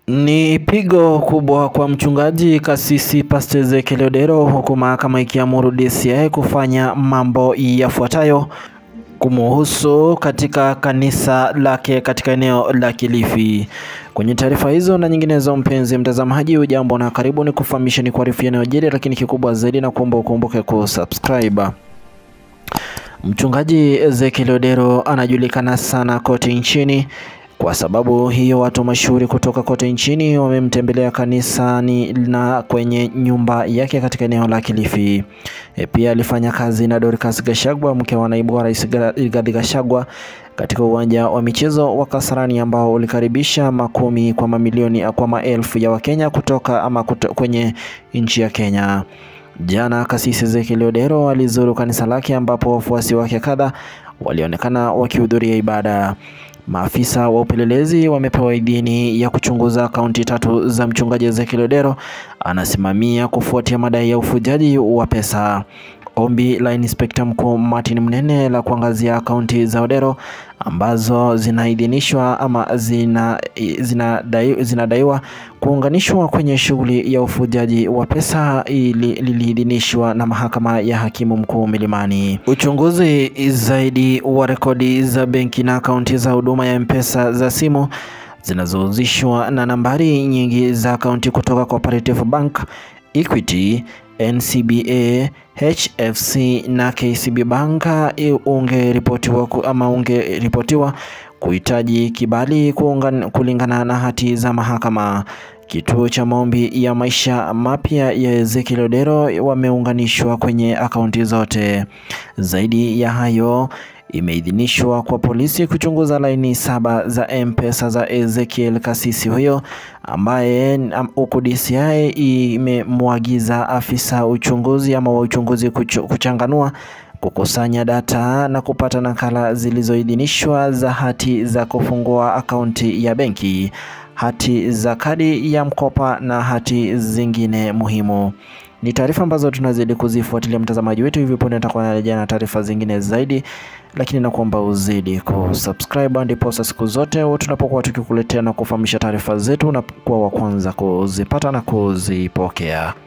Ni pigo kubwa kwa mchungaji kasisi Pastor Ezekiel Odero huku mahakama ikiamuru DCI kufanya mambo yafuatayo kumuhusu katika kanisa lake katika eneo la Kilifi. Kwenye taarifa hizo na nyinginezo, mpenzi mtazamaji, ujambo na karibu ni kufahamisha ni kuarifu yanayojiri, lakini kikubwa zaidi na kuomba ukumbuke kusubscribe. Mchungaji Ezekiel Odero anajulikana sana kote nchini kwa sababu hiyo watu mashuhuri kutoka kote nchini wamemtembelea kanisani na kwenye nyumba yake katika eneo la Kilifi. E, pia alifanya kazi na Dorcas Gashagwa, mke wa naibu wa rais Rigathi Gachagua katika uwanja wa michezo wa Kasarani ambao ulikaribisha makumi kwa mamilioni kwa maelfu ya Wakenya kutoka ama kuto, kwenye nchi ya Kenya. Jana kasisi Ezekiel Odero alizuru kanisa lake ambapo wafuasi wake kadha walionekana wakihudhuria ibada. Maafisa wa upelelezi wamepewa idhini ya kuchunguza akaunti tatu za mchungaji Ezekiel Odero anasimamia kufuatia madai ya ufujaji wa pesa. Ombi la Inspekta Mkuu Martin Mnene la kuangazia akaunti za Odero ambazo zinaidhinishwa ama zina zinadaiwa zina kuunganishwa kwenye shughuli ya ufujaji wa pesa ili liliidhinishwa na mahakama ya hakimu mkuu Milimani. Uchunguzi zaidi wa rekodi za benki na akaunti za huduma ya M-Pesa za simu zinazohusishwa na nambari nyingi za akaunti kutoka Cooperative Bank, Equity, NCBA, HFC na KCB Bank ungeripotiwa ama ungeripotiwa kuhitaji kibali kuungan, kulingana na hati za mahakama. Kituo cha maombi ya maisha mapya ya Ezekiel Odero wameunganishwa kwenye akaunti zote. Zaidi ya hayo, imeidhinishwa kwa polisi kuchunguza laini saba za M-Pesa za Ezekiel kasisi huyo ambaye huku DCI imemwagiza afisa uchunguzi ama wa uchunguzi kuchanganua kukusanya data na kupata nakala zilizoidhinishwa za hati za kufungua akaunti ya benki, hati za kadi ya mkopa na hati zingine muhimu. Ni taarifa ambazo tunazidi kuzifuatilia mtazamaji wetu, hivi punde nitakuwa narejea na taarifa zingine zaidi, lakini nakuomba uzidi kusubscribe, ndipo siku zote tunapokuwa tukikuletea na kufahamisha taarifa zetu na kuwa wa kwanza kuzipata na kuzipokea.